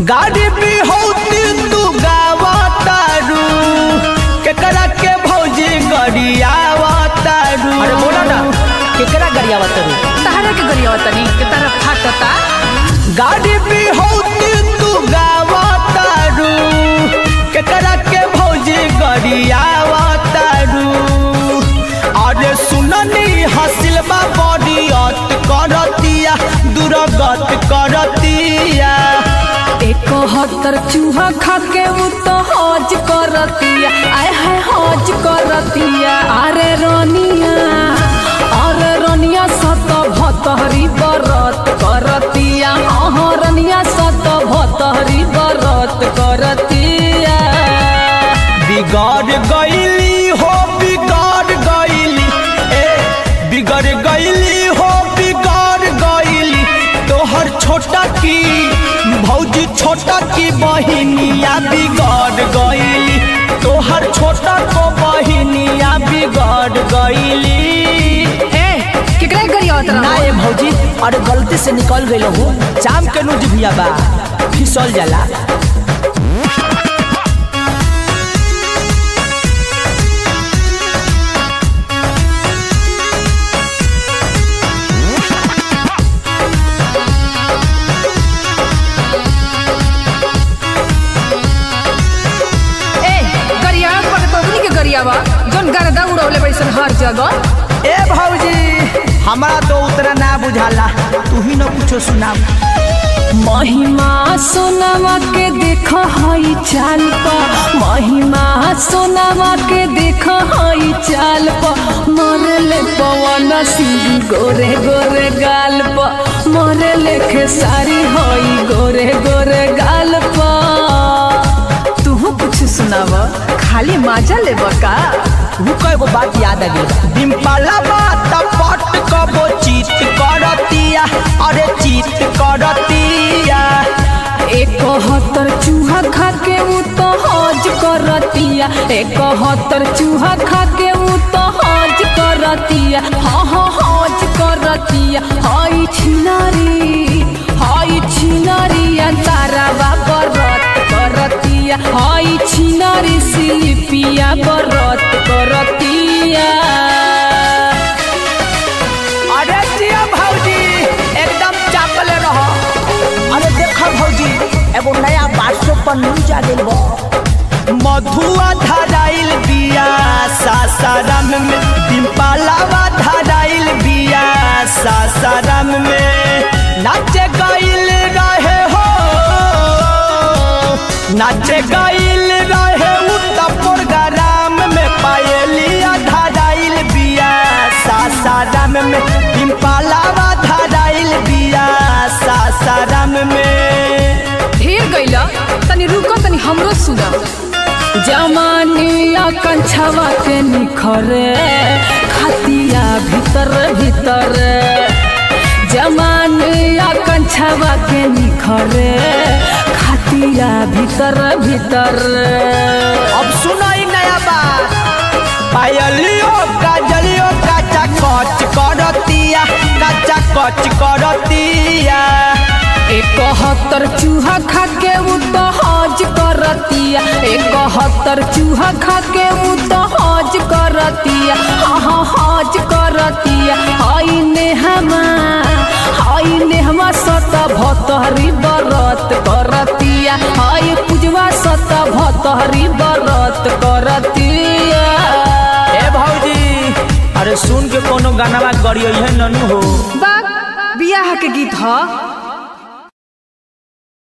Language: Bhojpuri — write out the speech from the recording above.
गाड़ी भी होती तू गावा तारू केकरा के भौजी गरियावा तारू अरे बोला ना केकरा गरिया तरू तहरा के गरिया तनी के तारा फाटता गाड़ी भी होती तू गावा तारू केकरा के भौजी गरियावा तारू अरे सुननी हसिल बा बड़ी अत करतिया दुर्गत करतिया एकहत्तर चूहा खा के उ तो हज करतिया आय है हज करतिया अरे रनिया अरे रनिया सत भतहरी बरत करतिया हाँ रनिया सत भतहरी बरत करतिया बिगड़ गईली हो बिगड़ गईली ए बिगड़ गईली हो बिगड़ गईली तोहर छोटा की भौजी छोटा की बहिनिया बिगड़ गईली तोहर छोटा को बहिनिया बिगड़ गईली ए केकरा गरिया ना ए भौजी अरे गलती से निकल गई हो चाम के नुज भिया बा फिसल जाला ए गरिया पर बबनी के गरिया बा जोन गरदा उड़ौले बैसन हर जगह ए भौजी हमारा तो उतना ना बुझाला तू ही न कुछो सुना महिमा सोनामा के देख हई चाल प महिमा सोनामा के देख हई चाल प मरले पवन सिंह गोरे गोरे गाल प मरले खेसारी हई गोरे गोरे गाल प तू कुछ सुनाव खाली मजा लेब का तू कएगो बात याद आ गई डिम्पला बात पट कबो चीत करतिया अरे चीत करतिया एकहत्तर चूहा खा के उ तो हज करतिया एकहत्तर चूहा खा के उ तो हज करतिया हाँ हाँ हज करतिया हई छिनारी हई छिनारिया तारा बरत करतिया हई छिनारी सिलिपिया बरत करतिया अरे जिया भौजी एकदम चापले रहो अरे देख भौजी एगो नया व्हाट्सएप पर न्यूज आ गइल बा मधुआ धराइल बिया सासाराम में डिम्पलावा धराइल बिया सासाराम में नाचे गइल रहे हो नाचे गइल रहे उत्तर प्रोग्राम में पायलिया धराइल बिया सासाराम में डिम्पलावा धराइल बिया सासाराम में ढेर गईला तनी रुको तनी हमरो सुना जमानिया कंछवा के निखरे खतिया भीतर भीतर जमानिया कंछवा के निखरे खतिया भीतर भीतर अब सुनो ई नया बात पायलियो काजलियो काचा कच करतिया काचा कच करतिया एकहत्तर चूहा खा के उ तो हज करतिया एकहत्तर चूहा खा के उ तो हज करतिया हाँ हाँ हज करतिया हई नेहमा हई नेहमा सत भतहरी बरत करतिया हई पूजवा सत भतहरी बरत करतिया ए भौजी अरे सुन के कोनो गाना गड़ियो है ननु हो बा बियाह के गीत ह